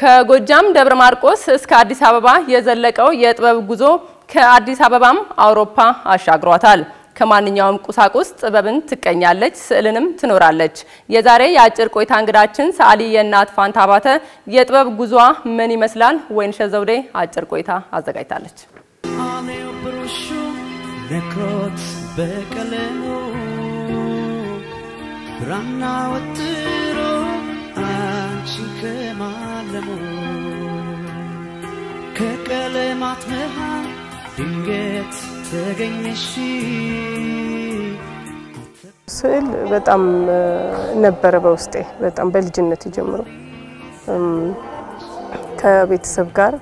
ከጎጃም ደብረ ማርቆስ እስከ አዲስ አበባ የዘለቀው የጥበብ ጉዞ ከአዲስ አበባም አውሮፓ አሻግሯታል። ከማንኛውም ቁሳቁስ ጥበብን ትቀኛለች፣ ስዕልንም ትኖራለች። የዛሬ የአጭር ቆይታ እንግዳችን ሰዓሊ የእናት ፋንታ አባተ የጥበብ ጉዞዋ ምን ይመስላል? ወይንሸት ዘውዴ አጭር ቆይታ አዘጋጅታለች። አሜው ብሩሹ ነክሮት በቀለሙ ብራና ወጥሮ አንቺን ከማለሙ ከቀለማት መሃል ድንገት ተገኘሽ ስዕል በጣም ነበረ በውስጤ በጣም በልጅነት ጀምሮ ከቤተሰብ ጋር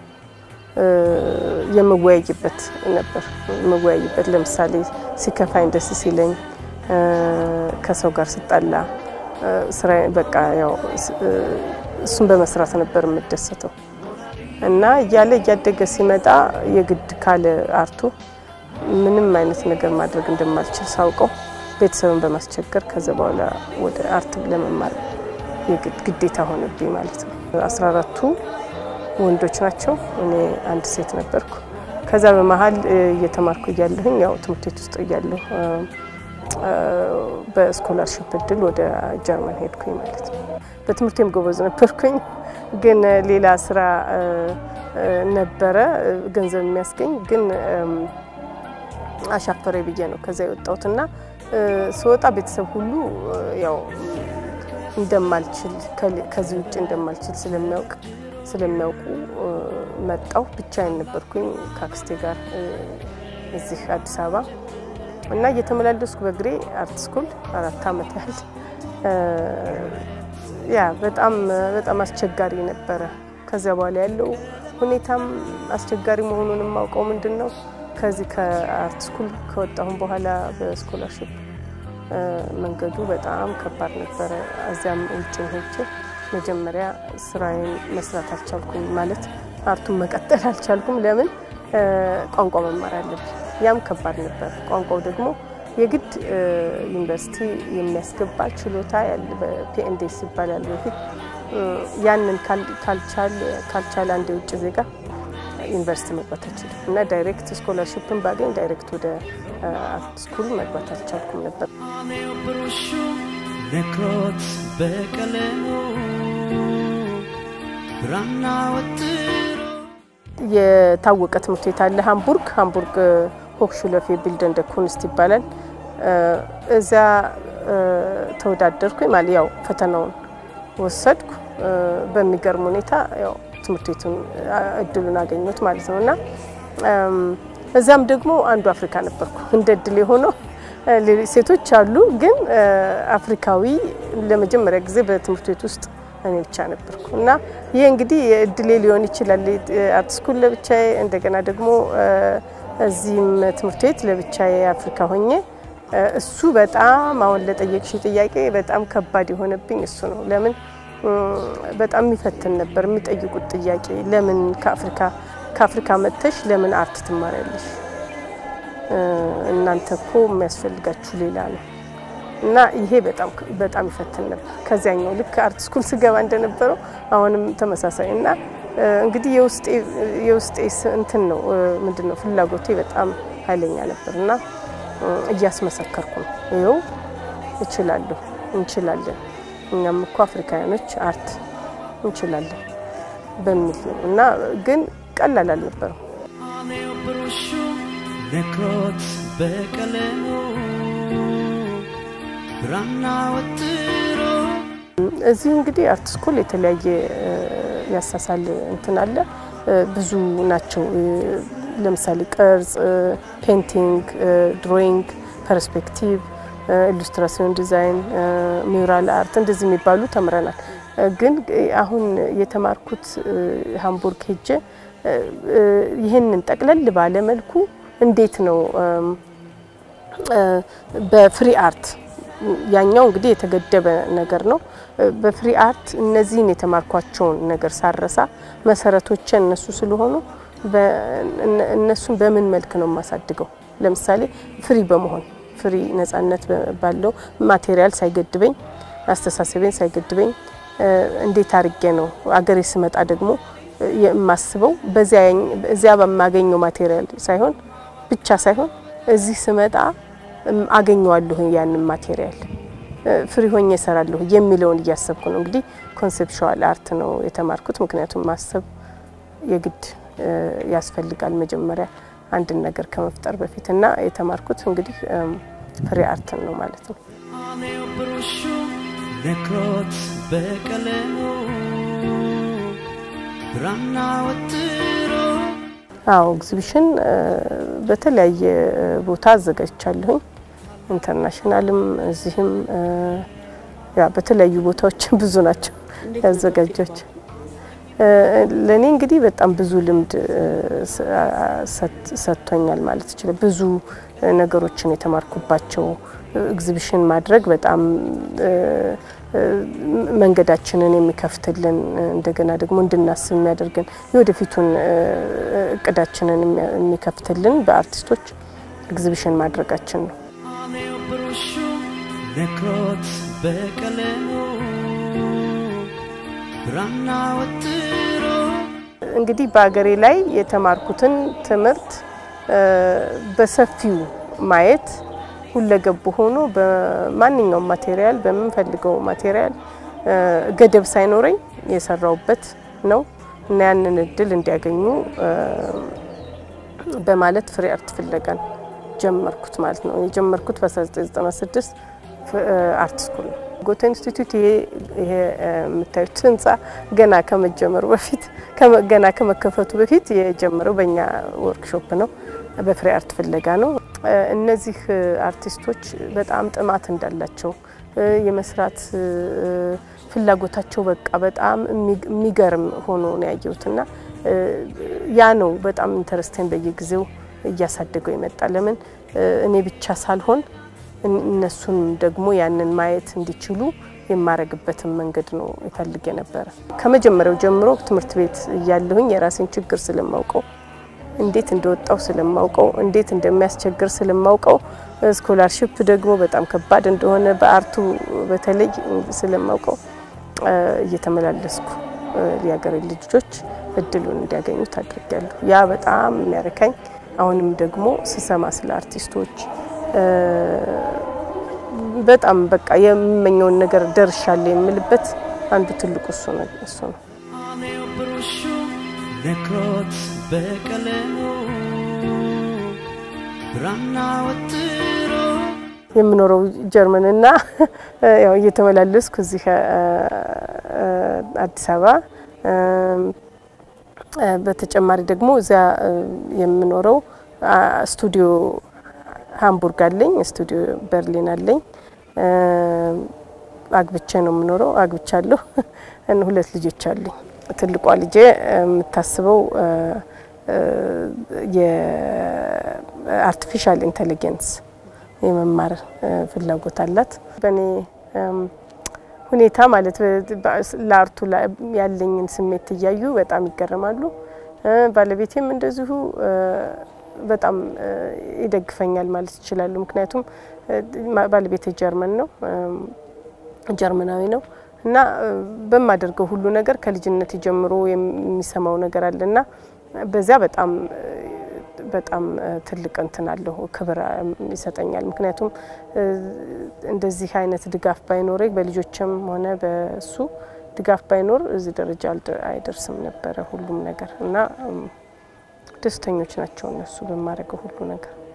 የምወያይበት ነበር። የምወያይበት ለምሳሌ ሲከፋኝ፣ ደስ ሲለኝ፣ ከሰው ጋር ስጣላ ስራ በቃ ያው እሱን በመስራት ነበር የምደሰተው እና እያለ እያደገ ሲመጣ የግድ ካለ አርቱ ምንም አይነት ነገር ማድረግ እንደማልችል ሳውቀው ቤተሰብን በማስቸገር ከዛ በኋላ ወደ አርት ለመማር ግዴታ ሆነብኝ ማለት ነው። አስራ አራቱ ወንዶች ናቸው፣ እኔ አንድ ሴት ነበርኩ። ከዛ በመሀል እየተማርኩ እያለሁኝ ያው ትምህርት ቤት ውስጥ እያለሁ በስኮላርሽፕ እድል ወደ ጀርመን ሄድኩኝ ማለት ነው። በትምህርቴም ጎበዝ ነበርኩኝ፣ ግን ሌላ ስራ ነበረ ገንዘብ የሚያስገኝ ግን አሻፈሬ ብዬ ነው ከዛ የወጣሁትና ስወጣ ቤተሰብ ሁሉ ያው እንደማልችል ከዚህ ውጭ እንደማልችል ስለሚያውቅ ስለሚያውቁ መጣው ብቻዬን ነበርኩኝ ከአክስቴ ጋር እዚህ አዲስ አበባ እና እየተመላለስኩ በእግሬ አርት ስኩል አራት አመት ያህል ያ በጣም በጣም አስቸጋሪ ነበረ። ከዚያ በኋላ ያለው ሁኔታም አስቸጋሪ መሆኑን የማውቀው ምንድን ነው ከዚህ ከአርት ስኩል ከወጣሁም በኋላ በስኮላርሽፕ መንገዱ በጣም ከባድ ነበረ። እዚያም ውጭ ሄጄ መጀመሪያ ስራዬን መስራት አልቻልኩም፣ ማለት አርቱን መቀጠል አልቻልኩም። ለምን ቋንቋ መማር አለብኝ። ያም ከባድ ነበር። ቋንቋው ደግሞ የግድ ዩኒቨርሲቲ የሚያስገባ ችሎታ ያለ በፒኤንዴስ ይባላል በፊት ያንን ካልቻለ አንድ የውጭ ዜጋ ዩኒቨርሲቲ መግባት አልችልም እና ዳይሬክት ስኮላርሽፕን ባገኝ ዳይሬክት ወደ አርት ስኩል መግባት አልቻልኩም ነበር። አሜው ብሩሹ ነክሮት በቀለሙ ብራና ወጥሮ የታወቀ ትምህርት ቤት አለ ሃምቡርግ ሃምቡርግ ሆክሹለፌ ቢልደን ደ ኩንስት ይባላል። እዚያ ተወዳደርኩኝ ማለት ያው ፈተናውን ወሰድኩ። በሚገርም ሁኔታ ያው ትምህርት ቤቱን እድሉን አገኘሁት ማለት ነው እና እዛም ደግሞ አንዱ አፍሪካ ነበርኩ። እንደ እድል የሆነው ሴቶች አሉ፣ ግን አፍሪካዊ ለመጀመሪያ ጊዜ በትምህርት ቤት ውስጥ እኔ ብቻ ነበርኩ እና ይህ እንግዲህ እድሌ ሊሆን ይችላል። አርት ስኩል ለብቻዬ እንደገና ደግሞ እዚህም ትምህርት ቤት ለብቻዬ አፍሪካ ሆኜ እሱ በጣም አሁን ለጠየቅሽ ጥያቄ በጣም ከባድ የሆነብኝ እሱ ነው። ለምን በጣም የሚፈትን ነበር። የሚጠይቁት ጥያቄ ለምን ከአፍሪካ ከአፍሪካ መጥተሽ ለምን አርት ትማሪያለሽ? እናንተ እኮ የሚያስፈልጋችሁ ሌላ ነው እና ይሄ በጣም በጣም ይፈትን ነበር። ከዚያኛው ልክ አርት ስኩል ስገባ እንደነበረው አሁንም ተመሳሳይ እና እንግዲህ የውስጤ እንትን ነው ምንድን ነው ፍላጎቴ በጣም ኃይለኛ ነበር እና እያስመሰከርኩ ነው። ይኸው እችላለሁ፣ እንችላለን እኛም እኮ አፍሪካውያኖች አርት እንችላለን በሚል ነው እና ግን ቀላል አልነበረም። አሜው ብሩሹ ነክሮት በቀለሙ ብራና ወጥሮ እዚህ እንግዲህ አርት ስኩል የተለያየ ያሳሳል እንትን አለ ብዙ ናቸው። ለምሳሌ ቅርጽ፣ ፔንቲንግ፣ ድሮይንግ፣ ፐርስፔክቲቭ ኢሉስትራሲዮን ዲዛይን፣ ሚውራል አርት እንደዚህ የሚባሉ ተምረናል። ግን አሁን የተማርኩት ሃምቡርግ ሄጄ ይህንን ጠቅለል ባለ መልኩ እንዴት ነው በፍሪ አርት ያኛው እንግዲህ የተገደበ ነገር ነው። በፍሪ አርት እነዚህን የተማርኳቸውን ነገር ሳረሳ መሰረቶቼ እነሱ ስለሆኑ እነሱን በምን መልክ ነው የማሳድገው? ለምሳሌ ፍሪ በመሆን ፍሪ ነጻነት ባለው ማቴሪያል ሳይገድበኝ አስተሳሰቤን ሳይገድበኝ እንዴት አድርጌ ነው አገሬ ስመጣ ደግሞ የማስበው በዚያ በማገኘው ማቴሪያል ሳይሆን ብቻ ሳይሆን እዚህ ስመጣ አገኘዋለሁ ያንን ማቴሪያል ፍሪ ሆኜ እሰራለሁ የሚለውን እያሰብኩ ነው። እንግዲህ ኮንሴፕሽዋል አርት ነው የተማርኩት። ምክንያቱም ማሰብ የግድ ያስፈልጋል መጀመሪያ አንድን ነገር ከመፍጠር በፊት እና የተማርኩት እንግዲህ ፍሪ አርትን ነው ማለት ነው። አሜው ብሩሹ ነክሮት በቀለሙ ብራና ወጥሮ አዎ ኤግዚቢሽን በተለያየ ቦታ አዘጋጅቻለሁኝ። ኢንተርናሽናልም እዚህም ያ በተለያዩ ቦታዎች ብዙ ናቸው ያዘጋጆች። ለእኔ እንግዲህ በጣም ብዙ ልምድ ሰጥቶኛል ማለት ይችላል። ብዙ ነገሮችን የተማርኩባቸው ኤግዚቢሽን ማድረግ በጣም መንገዳችንን የሚከፍትልን እንደገና ደግሞ እንድናስብ የሚያደርግን የወደፊቱን እቅዳችንን የሚከፍትልን በአርቲስቶች ኤግዚቢሽን ማድረጋችን ነው። አሜው ብሩሹ ነክሮት በቀለሙ ብራና ወጥሮ እንግዲህ በሀገሬ ላይ የተማርኩትን ትምህርት በሰፊው ማየት ሁለገብ ሆኖ በማንኛውም ማቴሪያል በምንፈልገው ማቴሪያል ገደብ ሳይኖረኝ የሰራውበት ነው እና ያንን እድል እንዲያገኙ በማለት ፍሪ አርት ፍለጋን ጀመርኩት ማለት ነው። የጀመርኩት በ1996 አርት ስኩል ነው። ጎተ ኢንስቲትዩት ይሄ የምታዩት ህንፃ ገና ከመጀመሩ በፊት ገና ከመከፈቱ በፊት የጀመረው በእኛ ወርክሾፕ ነው፣ በፍሪ አርት ፍለጋ ነው። እነዚህ አርቲስቶች በጣም ጥማት እንዳላቸው የመስራት ፍላጎታቸው በቃ በጣም የሚገርም ሆኖ ነው ያየሁትና ያ ነው በጣም ኢንተረስቴን በየጊዜው እያሳደገው የመጣ ለምን እኔ ብቻ ሳልሆን እነሱን ደግሞ ያንን ማየት እንዲችሉ የማረግበትን መንገድ ነው ይፈልግ የነበረ። ከመጀመሪያው ጀምሮ ትምህርት ቤት እያለሁኝ የራሴን ችግር ስለማውቀው እንዴት እንደወጣው ስለማውቀው እንዴት እንደሚያስቸግር ስለማውቀው ስኮላርሽፕ ደግሞ በጣም ከባድ እንደሆነ በአርቱ በተለይ ስለማውቀው እየተመላለስኩ የሀገሬ ልጆች እድሉን እንዲያገኙት አድርጊያለሁ። ያ በጣም የሚያረካኝ አሁንም ደግሞ ስሰማ ስለ አርቲስቶች በጣም በቃ የምመኘውን ነገር ደርሻለሁ የምልበት አንዱ ትልቁ እሱ ነው እሱ ነው። አሜው ብሩሹ ነክሮት በቀለሙ ብራና ወጥሮ የምኖረው ጀርመንና ያው እየተመላለስኩ እዚህ አዲስ አበባ በተጨማሪ ደግሞ እዚያ የምኖረው ስቱዲዮ ሃምቡርግ አለኝ፣ ስቱዲዮ በርሊን አለኝ። አግብቼ ነው የምኖረው፣ አግብቻለሁ። ሁለት ልጆች አሉኝ። ትልቋ ልጄ የምታስበው የአርቲፊሻል ኢንቴሊጀንስ የመማር ፍላጎት አላት። በእኔ ሁኔታ ማለት ለአርቱ ያለኝን ስሜት እያዩ በጣም ይገረማሉ። ባለቤቴም እንደዚሁ በጣም ይደግፈኛል ማለት ይችላሉ። ምክንያቱም ባለቤቴ ጀርመን ነው ጀርመናዊ ነው እና በማደርገው ሁሉ ነገር ከልጅነት ጀምሮ የሚሰማው ነገር አለና በዚያ በጣም በጣም ትልቅ እንትን አለሁ ክብር ይሰጠኛል። ምክንያቱም እንደዚህ አይነት ድጋፍ ባይኖረኝ በልጆችም ሆነ በሱ ድጋፍ ባይኖር እዚህ ደረጃ አይደርስም ነበረ ሁሉም ነገር እና ደስተኞች ናቸው እነሱ በማድረገው ሁሉ ነገር።